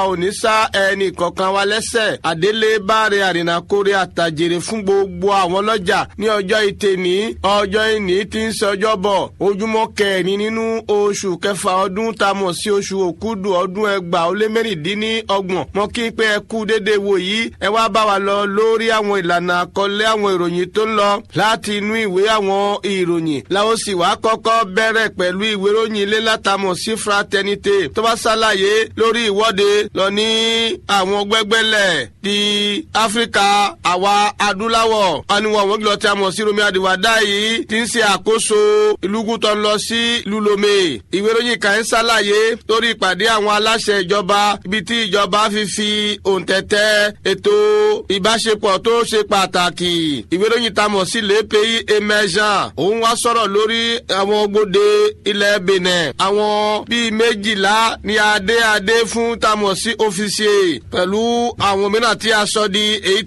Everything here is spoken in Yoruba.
ò ní sá ẹnì kọ̀ọ̀kan wa lẹ́sẹ̀ àdélé báre àrìnàkórè àtàjèrè fún gbogbo àwọn ọlọ́jà ní ọjọ́ ìtẹ̀ní ọjọ́ ìní tí ń ṣe ọjọ́ bọ̀ ojúmọ́ kẹrin nínú oṣù kẹfà ọdún tá a mọ̀ sí oṣù òkúdù ọdún ẹgbàá ó lé mẹ́rìndínlọ́gbọ̀n mọ́ kí pé ẹ kú déédéé wò yìí ẹ wá bá wa lọ lórí àwọn ìlànà àkọlé àwọn ìròyìn tó ń lọ láti inú ìwé àwọn ìròyìn làwọn sì wá kọ́kọ́ bẹ̀rẹ̀ pẹ̀lú ìwé ìròyìn ilé látàmọ̀ sí fraternité tó bá ṣàlàyé lórí ìwọ́de lọ ní àwọn gbẹ́gbẹ́lẹ̀ ti áfíríkà àwa adúláwọ̀ aniwọ̀n àwọn gílọ̀ tí a mọ̀ sí romi àdìwádá yìí ti ń ṣe àkóso ìlúkú tó ń lọ sí lulome ìwé ìròyìn kan ń ṣàlàyé lórí ìpàdé àwọn aláṣẹ ìjọba ibi tí ìjọba fi fi òǹtẹ̀tẹ̀ ètò ìbáṣepọ̀ tó ṣe pàtàkì ìwé ìròyìn tá a mọ̀ sí le pays émergent òun wá sọ̀rọ̀ lórí àwọn gbòde ilẹ̀ benin àwọn bíi méjìlá ní adé adé fún tá a mọ̀ sí officier pẹ̀lú àwọn mìíràn tí a sọ di èyí